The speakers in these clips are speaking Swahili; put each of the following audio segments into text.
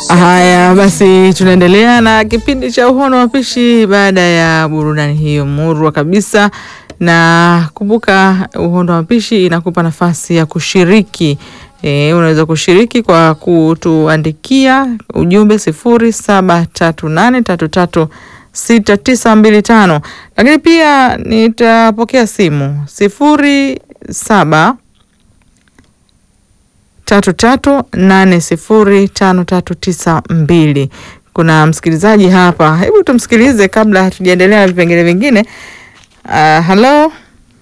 Haya basi, tunaendelea na kipindi cha uhono wa pishi baada ya burudani hiyo murwa kabisa. Na kumbuka, uhono wa pishi inakupa nafasi ya kushiriki. E, unaweza kushiriki kwa kutuandikia ujumbe sifuri saba tatu nane tatu tatu sita tisa mbili tano, lakini pia nitapokea simu sifuri saba tatu tatu nane sifuri tano tatu tisa mbili. Kuna msikilizaji hapa, hebu tumsikilize kabla hatujaendelea na vipengele vingine. Uh, halo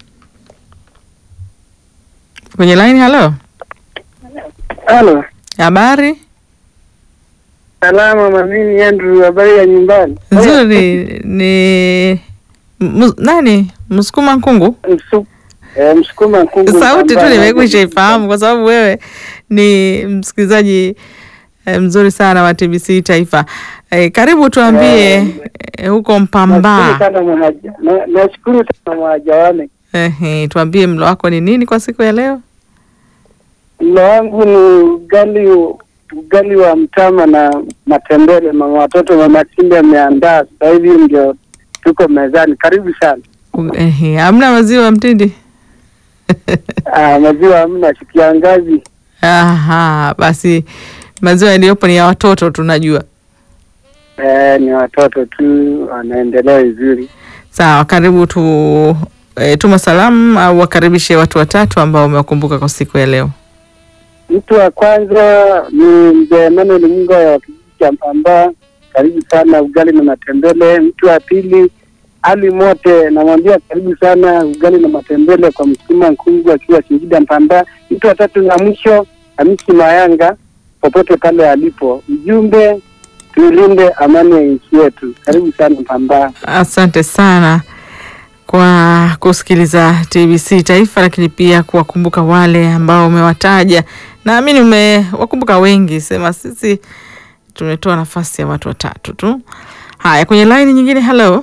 kwenye line. Halo, Halo, habari salama mamini Andrew, habari ya nyumbani? nzuri. Ni m- nani Msukuma Nkungu? Msu, eh, Msukuma Nkungu. Sauti tu ambaye- nimekwisha ifahamu kwa sababu wewe ni msikilizaji eh, mzuri sana wa TBC Taifa. Eh, karibu tuambie eh, huko Nashukuru Mpambaa. sana mwaja- na- nashukuru sana mwajawane. Ehe, tuambie mlo wako ni nini kwa siku ya leo? Mlo wangu ni ugali ugali wa mtama na matembele. Mama watoto mama Simba ameandaa sasa hivi, ndio tuko mezani. Karibu sana. U- Ehe, hamna maziwa ya mtindi? Ah, maziwa hamna, kiangazi. Aha, basi maziwa yaliyopo ni ya watoto tunajua. Eh, ni watoto tu wanaendelea vizuri. Sawa, karibu tu e, tuma salamu au wakaribishe watu watatu ambao umewakumbuka kwa siku ya leo. Mtu wa kwanza ni mzee Emmanuel Munga wa kijiji cha Mpambaa, karibu sana, ugali na matembele. Mtu wa pili Ali Mote, namwambia karibu sana, ugali na matembele kwa Msukuma Nkungu akiwa Singida Mpambaa. Mtu wa tatu na mwisho Hamisi Mayanga, popote pale alipo, ujumbe tuilinde amani ya nchi yetu. Karibu sana Mpambaa. Asante sana kwa kusikiliza TBC Taifa, lakini pia kuwakumbuka wale ambao umewataja. Naamini umewakumbuka wengi, sema sisi tumetoa nafasi ya watu watatu tu. Haya, kwenye laini nyingine. Halo,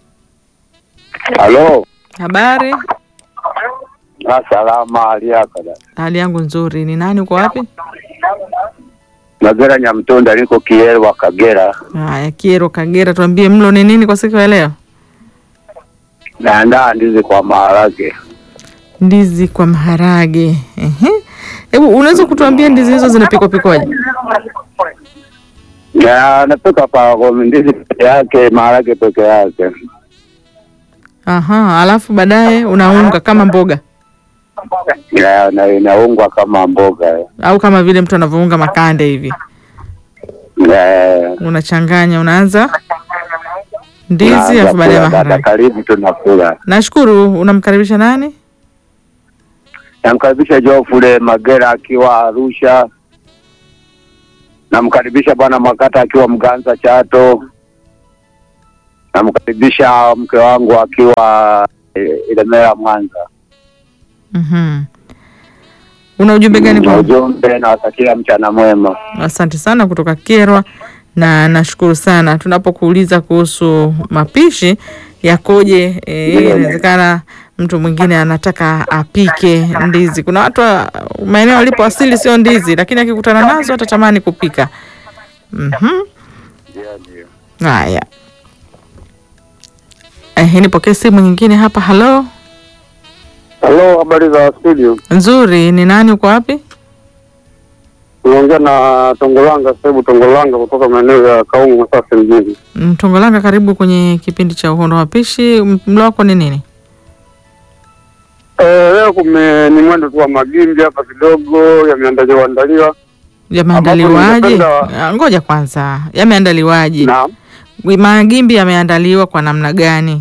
Halo, habari? na salama hali yako dada? Hali yangu nzuri. Ni nani, uko wapi? Magera Nyamtonda, niko Kielwa Kagera. Haya, Kiero, Kagera. Tuambie mlo ni nini kwa siku ya leo? Naandaa ndizi kwa maharage. Ndizi kwa maharage. Ehe, hebu unaweza kutuambia ndizi hizo zinapikwa pikwaje? Na napika pa kwa ndizi peke yake, maharage peke yake. Aha, alafu baadaye unaunga kama mboga Na- na- Inaungwa kama mboga au kama vile mtu anavyounga makande hivi, Eh, unachanganya, unaanza ndizi naanza alafu baadaye kula dada, maharage. karibu tunakula. Nashukuru. Unamkaribisha nani? Namkaribisha Jofule Magera akiwa Arusha. Namkaribisha bwana Makata akiwa Mganza Chato. Namkaribisha mke wangu akiwa eh, Ilemela Mwanza. Mhm. Una ujumbe gani Na kwa? ujumbe nawatakia mchana mwema. Asante sana kutoka Kerwa, na nashukuru sana. Tunapokuuliza kuhusu mapishi yakoje, eh, inawezekana mtu mwingine anataka apike ndizi. Kuna watu wa- maeneo walipo asili sio ndizi, lakini akikutana nazo atatamani kupika. Mhm. Haya, eh, nipokee simu nyingine hapa. Halo, Halo, habari za studio? nzuri. Ni nani? Uko wapi? Unaongea na Tongolanga Sebu Tongolanga kutoka maeneo ya Kaungu Masasi mjini. Mtongolanga, karibu kwenye kipindi cha uhondo wa pishi. M- Mlo wako ni nini? Eh, leo kume ni mwendo tu wa magimbi hapa kidogo yameandaliwa andaliwa. Yameandaliwaje? ningependa- Ah, Ngoja kwanza, yameandaliwaje? Naam. Magimbi yameandaliwa kwa namna gani?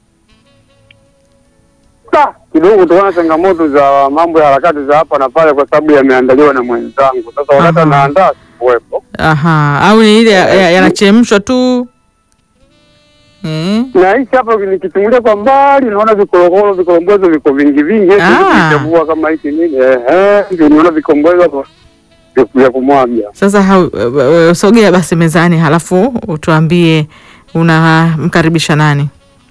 Da, kidogo kutokana na changamoto za mambo ya harakati za hapa na pale, kwa sababu yameandaliwa na mwenzangu. Sasa wakati Aha. anaandaa sikuwepo, Aha, au ni ile ya- ya- yanachemshwa tu eh? na hichi hapa nikichungulia kwa mbali naona vikorokoro vikorombozo viko vingi vingi, eti Ah. vikichagua kama hiki nini, ehe, ndio niona vikombozo hapo vya- vya kumwaga. Sasa hau, e, e, sogea basi mezani, halafu utuambie unamkaribisha nani?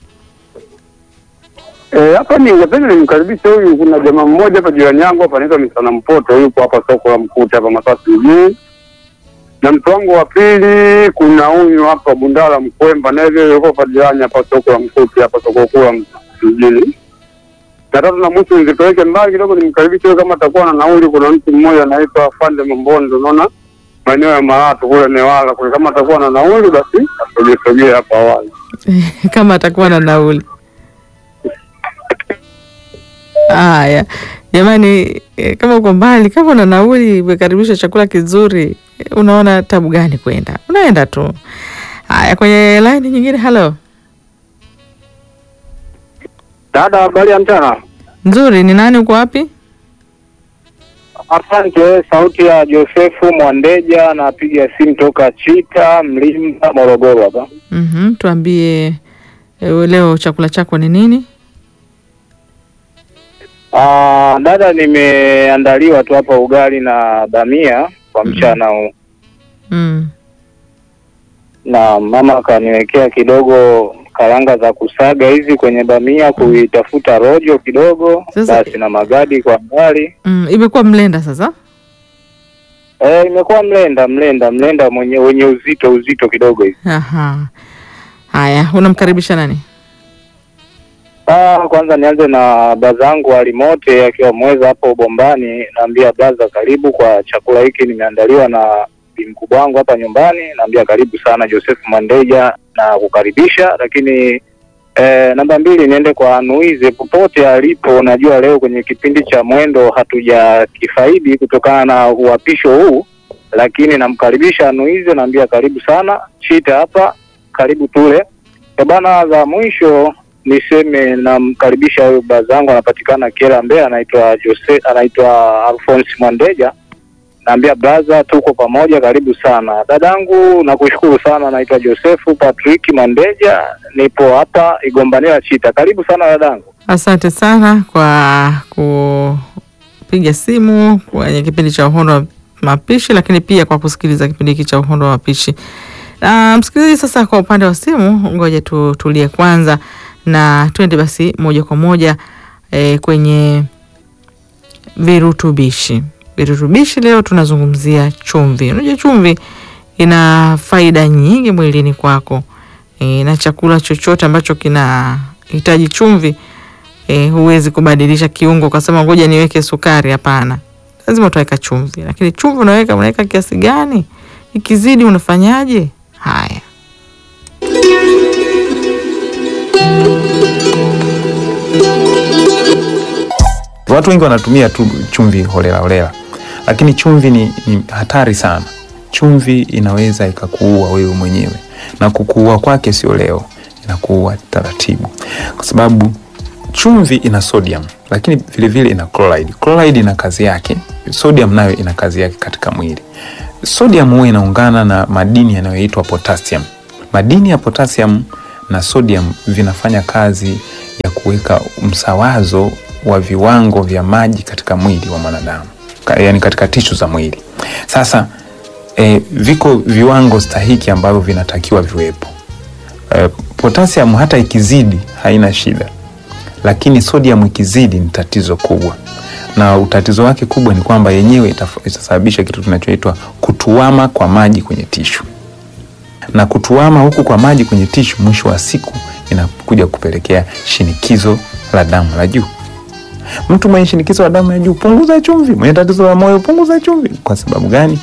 Eh, hapa ningependa nimkaribishe huyu, kuna jamaa mmoja hapa jirani yangu hapa anaitwa Misana Mpoto, yuko hapa soko la Mkuta hapa Masasi mjini. na mtu wangu wa pili kuna huyu hapa Bundala Mkwemba, naye vile yuko Fadilani hapa soko la Mkuti hapa soko kuu la mjini. Na tatu na mwisho nizipeleke mbali kidogo, nimkaribishe huyo kama atakuwa na nauli. Kuna mtu mmoja anaitwa Fande Mambondo, unaona maeneo ya Maratu kule Newala kule, kama atakuwa na nauli basi asogesogee hapa awali. kama atakuwa na nauli. Haya jamani, eh, kama uko mbali, kama una nauli, umekaribisha chakula kizuri, eh, unaona tabu gani kwenda? Unaenda tu. Haya, kwenye laini nyingine. Halo, Dada, habari ya mchana. nzuri. Ni nani? Uko wapi? Asante. Sauti ya Josefu Mwandeja, napiga simu toka Chita Mlimba, Morogoro hapa. Mhm, tuambie eh, leo chakula chako ni nini? Ah, dada, nimeandaliwa tu hapa ugali na bamia kwa mchana huu, Mm. na mama akaniwekea kidogo karanga za kusaga hizi kwenye bamia, kuitafuta rojo kidogo, Sasa- basi na magadi kwa mbali. Mm, imekuwa mlenda sasa. Eh, imekuwa mlenda mlenda mlenda mwenye wenye uzito uzito kidogo hivi. Aha. Haya, unamkaribisha nani? Ah, kwanza nianze na bazangu Alimote akiwa mweza hapo Bombani. Naambia baza, karibu kwa chakula hiki nimeandaliwa na bi mkubwa wangu hapa nyumbani. Naambia karibu sana Joseph Mandeja na kukaribisha. Lakini eh, namba mbili niende kwa Anuize popote alipo. Najua leo kwenye kipindi cha mwendo hatujakifaidi kutokana na uhapisho huu, lakini namkaribisha Anuize, naambia karibu sana Chita hapa, karibu tule. E bana, za mwisho niseme namkaribisha huyu bazangu anapatikana Kela Mbeya, anaitwa Jose, anaitwa Alphonse Mwandeja. Naambia braza, tuko pamoja, karibu sana dadangu. Nakushukuru sana, naitwa Josefu Patrick Mwandeja, nipo hapa Igombanila Chita. Karibu sana dadangu. Asante sana kwa kupiga simu kwenye kipindi cha uhondo wa mapishi, lakini pia kwa kusikiliza kipindi hiki cha uhondo wa mapishi. Na msikilizaji, sasa kwa upande wa simu, ngoja tutulie kwanza na twende basi moja kwa moja eh, kwenye virutubishi. Virutubishi leo tunazungumzia chumvi. Unajua chumvi ina faida nyingi mwilini kwako e, na chakula chochote ambacho kinahitaji chumvi e, huwezi kubadilisha kiungo ukasema ngoja niweke sukari. Hapana, lazima utaweka chumvi, lakini chumvi unaweka unaweka kiasi gani? Ikizidi unafanyaje? Haya, Watu wengi wanatumia tu chumvi holela holela, lakini chumvi ni, ni hatari sana. Chumvi inaweza ikakuua wewe mwenyewe, na kukuua kwake sio leo, inakuua taratibu, kwa sababu chumvi ina sodium, lakini vilevile ina chloride. Chloride ina kazi yake, sodium nayo ina kazi yake katika mwili. Sodium huwa inaungana na madini yanayoitwa potassium. Madini ya potassium na sodium vinafanya kazi ya kuweka msawazo wa viwango vya maji katika mwili wa mwanadamu, Ka- yaani katika tishu za mwili. Sasa e, viko viwango stahiki ambavyo vinatakiwa viwepo. E, potassium hata ikizidi haina shida, lakini sodium ikizidi ni tatizo kubwa, na utatizo wake kubwa ni kwamba yenyewe itaf- itasababisha kitu kinachoitwa kutuama kwa maji kwenye tishu na kutuama huku kwa maji kwenye tishu, mwisho wa siku inakuja kupelekea shinikizo la damu la juu. Mtu mwenye shinikizo la damu la juu, punguza chumvi. Mwenye tatizo la moyo, punguza chumvi. Kwa sababu gani?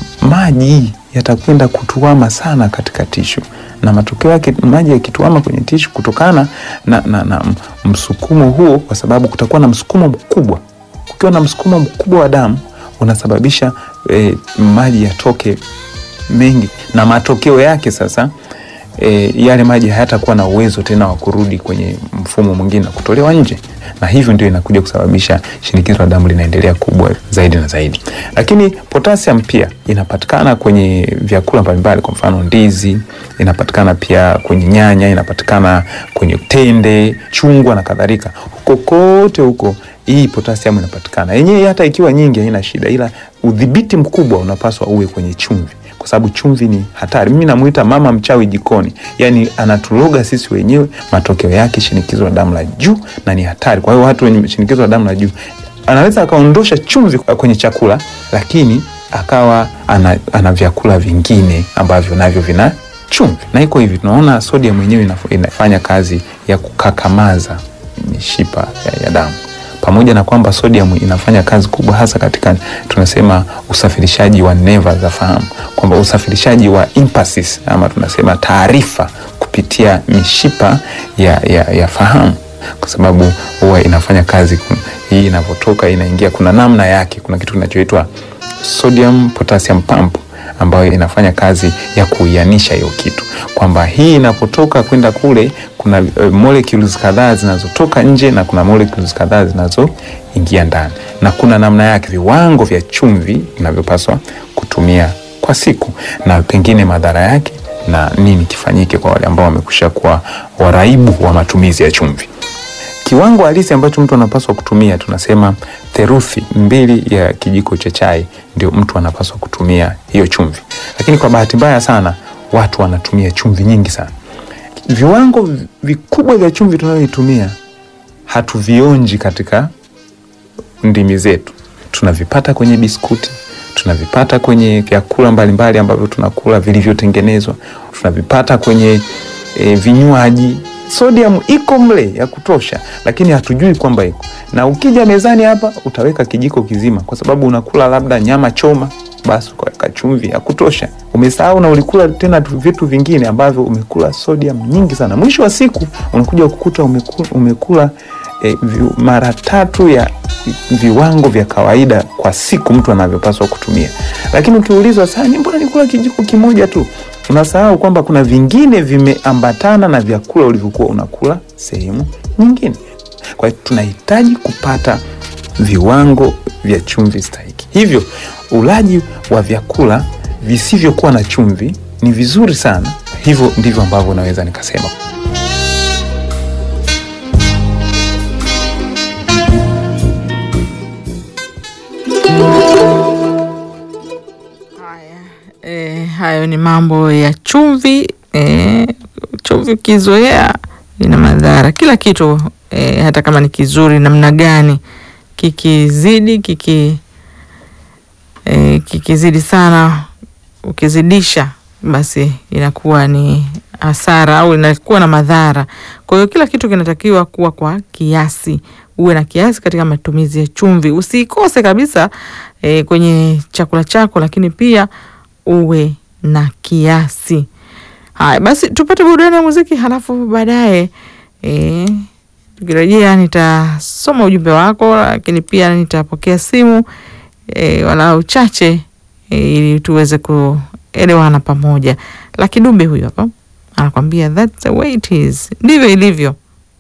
Maji yatakwenda kutuama sana katika tishu, na matokeo yake maji yakituama kwenye tishu kutokana na, na, na m- msukumo huo, kwa sababu kutakuwa na msukumo mkubwa. Kukiwa na msukumo mkubwa wa damu unasababisha eh, maji yatoke mengi na matokeo yake sasa e, yale maji hayatakuwa na uwezo tena wa kurudi kwenye mfumo mwingine na kutolewa nje, na hivyo ndio inakuja kusababisha shinikizo la damu linaendelea kubwa zaidi na zaidi. Lakini potassium pia inapatikana kwenye vyakula mbalimbali, kwa mfano ndizi, inapatikana pia kwenye nyanya, inapatikana kwenye tende, chungwa na kadhalika. Huko kote huko hii potassium inapatikana yenyewe, hata ikiwa nyingi haina shida, ila udhibiti mkubwa unapaswa uwe kwenye chumvi kwa sababu chumvi ni hatari. Mimi namuita mama mchawi jikoni, yani anatuloga sisi wenyewe. Matokeo yake shinikizo la damu la juu na ni hatari. Kwa hiyo watu wenye shinikizo la damu la juu anaweza akaondosha chumvi kwenye chakula, lakini akawa ana, ana vyakula vingine ambavyo navyo vina chumvi, na iko hivi, tunaona sodium yenyewe inaf- inafanya kazi ya kukakamaza mishipa ya, ya damu pamoja na kwamba sodium inafanya kazi kubwa hasa katika tunasema usafirishaji wa neva za fahamu, kwamba usafirishaji wa impulses ama tunasema taarifa kupitia mishipa ya, ya, ya fahamu, kwa sababu huwa inafanya kazi ku- hii inavyotoka inaingia, kuna namna yake, kuna kitu kinachoitwa sodium potassium pump ambayo inafanya kazi ya kuianisha hiyo kitu, kwamba hii inapotoka kwenda kule kuna uh, molecules kadhaa zinazotoka nje na kuna molecules kadhaa zinazoingia ndani, na kuna namna yake, viwango vya chumvi vinavyopaswa kutumia kwa siku, na pengine madhara yake na nini kifanyike kwa wale ambao wamekusha kuwa waraibu wa matumizi ya chumvi. Kiwango halisi ambacho mtu anapaswa kutumia tunasema theruthi mbili ya kijiko cha chai ndio mtu anapaswa kutumia hiyo chumvi, lakini kwa bahati mbaya sana watu wanatumia chumvi nyingi sana. Viwango vikubwa vya chumvi tunayoitumia hatuvionji katika ndimi zetu, tunavipata kwenye biskuti, tunavipata kwenye vyakula mbalimbali ambavyo tunakula vilivyotengenezwa, tunavipata kwenye e, vinywaji. Sodium iko mle ya kutosha, lakini hatujui kwamba iko. Na ukija mezani hapa utaweka kijiko kizima, kwa sababu unakula labda nyama choma, basi ukaweka chumvi ya kutosha, umesahau na ulikula tena tu vitu vingine ambavyo umekula sodium nyingi sana. Mwisho wa siku unakuja kukuta umekula, umekula e, vi, mara tatu ya viwango vya kawaida kwa siku mtu anavyopaswa kutumia. Lakini ukiulizwa sasa, ni mbona nikula kijiko kimoja tu, unasahau kwamba kuna vingine vimeambatana na vyakula ulivyokuwa unakula sehemu nyingine. Kwa hiyo tunahitaji kupata viwango vya chumvi stahiki. Hivyo ulaji wa vyakula visivyokuwa na chumvi ni vizuri sana. Hivyo ndivyo ambavyo naweza nikasema. Haya, e, hayo ni mambo ya chumvi. E, chumvi ukizoea ina madhara kila kitu e, hata kama ni kizuri namna gani, kikizidi kiki e, kikizidi sana, ukizidisha basi inakuwa ni hasara au inakuwa na madhara. Kwa hiyo kila kitu kinatakiwa kuwa kwa kiasi, uwe na kiasi katika matumizi ya chumvi, usikose kabisa e, kwenye chakula chako, lakini pia uwe na kiasi. Haya basi, tupate burudani ya muziki, halafu baadaye e, tukirejea nitasoma ujumbe wako, lakini pia nitapokea simu e, walau chache e, ili tuweze kuelewana pamoja. Lakidube huyo hapa anakwambia that's the way it is, ndivyo ilivyo.